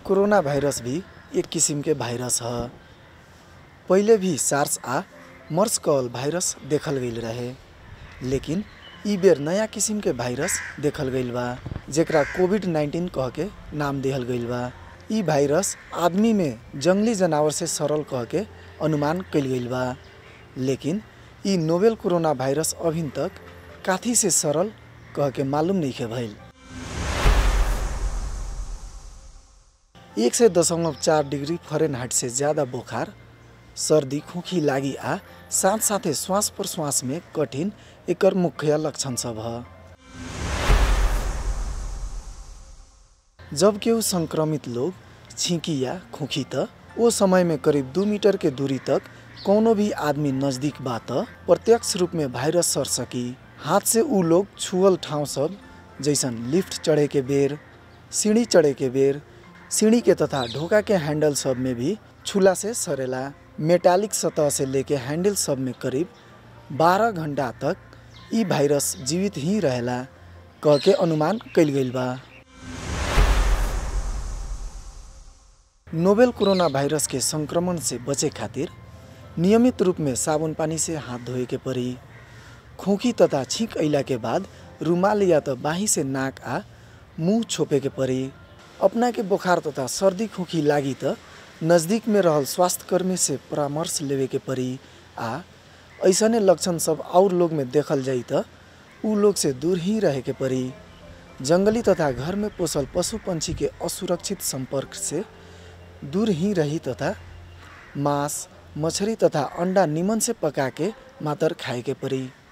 corona virus भी एक किसिम के भाइरस ह पहिले भी सार्स आ मर्स कअल भाइरस देखल गइल रहे लेकिन इ बेर नयाँ किसिम के भाइरस देखल गइल बा जेकरा कोभिड नाइन्टिन कह के नाम देहल गइल बा इ भाइरस आदमी में जङ्गली जनावर से सरल कह के अनुमान कइल गइल बा लेकिन इ नोवेल कोरोना भाइरस अभिन तक काथी से सरल कह के मालूम नइखे भइल एक सय दशमलव चार डिग्री फरेनहाइट से ज्यादा बोखार सर्दी खोखी लागि आ साथ साथै श्वास प्रश्वास में कठिन एकर मुख्य लक्षण सब ह जब केहू संक्रमित लोग छींकी या खोखी त ओ समय में करीब दू मीटर के दूरी तक कौनो भी आदमी नजदीक बा त प्रत्यक्ष रूप में भाइरस सर सकी हाथ से ऊ लोग छुअल ठाउँ सब जैसन लिफ्ट चढ़े के बेर सीढ़ी चढ़े के बेर सीढ़ी के तथा ढोका के हैंडल सब में भी छुला से सरेला मेटालिक सतह से लेके हैंडल सब में करीब 12 घंटा तक इ भाइरस जीवित ही रहेला कह के अनुमान कइल गइल बा नोवेल कोरोना भाइरस के संक्रमण से बचे खातिर नियमित रूप में साबुन पानी से हाथ धोए के पड़ी खोखी तथा छींक अइला के बाद रुमाल या त बाही से नाक आ मुंह छोपे के पड़ी अपना के बुखार तथा सर्दी खोखी लागी त नज़दीक में रहल स्वास्थ्यकर्मी से परामर्श लेवे के पड़ी आ ऐसने लक्षण सब और लोग में देखल जाई त उ लोग से दूर ही रहे के पड़ी जंगली तथा घर में पोसल पशु पंछी के असुरक्षित संपर्क से दूर ही रही तथा मांस मछली तथा अंडा निमन से पका के मात्र खाए के पड़ी